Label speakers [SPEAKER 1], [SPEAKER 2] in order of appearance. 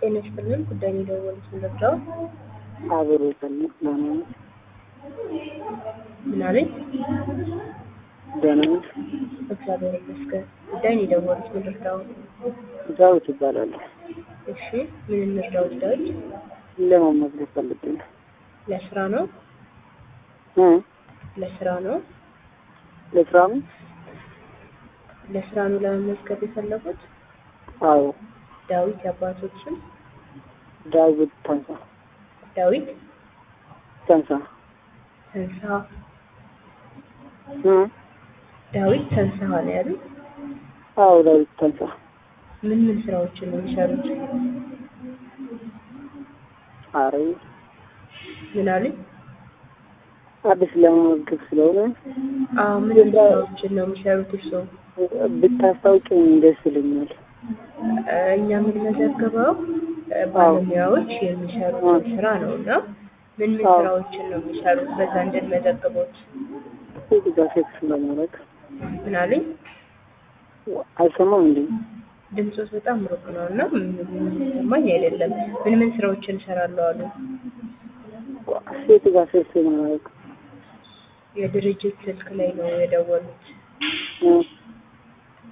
[SPEAKER 1] ጤና ይስጥልን። ጉዳይ ነው የደወሉት ምንድነው?
[SPEAKER 2] አብሮ ይፈልግ ደህና ነህ?
[SPEAKER 1] ምን አለኝ?
[SPEAKER 2] ደህና ነህ?
[SPEAKER 1] እግዚአብሔር ይመስገን። ጉዳይ ነው የደወሉት ምንድነው?
[SPEAKER 2] ዳዊት እባላለሁ።
[SPEAKER 1] እሺ፣ ምን እንርዳዎት? ዳዊት
[SPEAKER 2] ለመመዝገብ ፈልጌ ነው።
[SPEAKER 1] ለስራ ነው?
[SPEAKER 2] እ
[SPEAKER 1] ለስራ ነው?
[SPEAKER 2] ለስራ ነው?
[SPEAKER 1] ለስራ ነው ለመመዝገብ የፈለጉት?
[SPEAKER 2] አዎ።
[SPEAKER 1] ዳዊት የአባቶችን
[SPEAKER 2] ዳዊት ተንሳ
[SPEAKER 1] ዳዊት
[SPEAKER 2] ተንሳ
[SPEAKER 1] ተንሳ
[SPEAKER 2] እ
[SPEAKER 1] ዳዊት ተንሳ ነው ያሉት።
[SPEAKER 2] አዎ ዳዊት ተንሳ
[SPEAKER 1] ምን ምን ስራዎችን ነው የሚሰሩት?
[SPEAKER 2] አረ
[SPEAKER 1] ምን አሉኝ?
[SPEAKER 2] አዲስ ለመመዝገብ ስለሆነ
[SPEAKER 1] አዎ ምን ምን ስራዎችን ነው የሚሰሩት እርስዎ?
[SPEAKER 2] ብታስታውቂኝ ደስ ይለኛል።
[SPEAKER 1] እኛ የምንመዘግበው ባለሙያዎች የሚሰሩትን ስራ ነው እና ምን ምን
[SPEAKER 2] አዎ።
[SPEAKER 1] ስራዎችን ነው የሚሰሩት? በዛ እንድንመዘግቦት።
[SPEAKER 2] ሴት ጋር ሴክስ ለማድረግ
[SPEAKER 1] ምን አሉኝ?
[SPEAKER 2] አይሰማም እንዴ?
[SPEAKER 1] ድምፆት በጣም ሩቅ ነው እና የሚሰማኝ አይደለም። ምን ምን ስራዎችን እሰራለሁ አሉ?
[SPEAKER 2] ሴት ጋር ሴክስ ለማድረግ
[SPEAKER 1] የድርጅት ስልክ ላይ ነው የደወሉት።
[SPEAKER 2] እ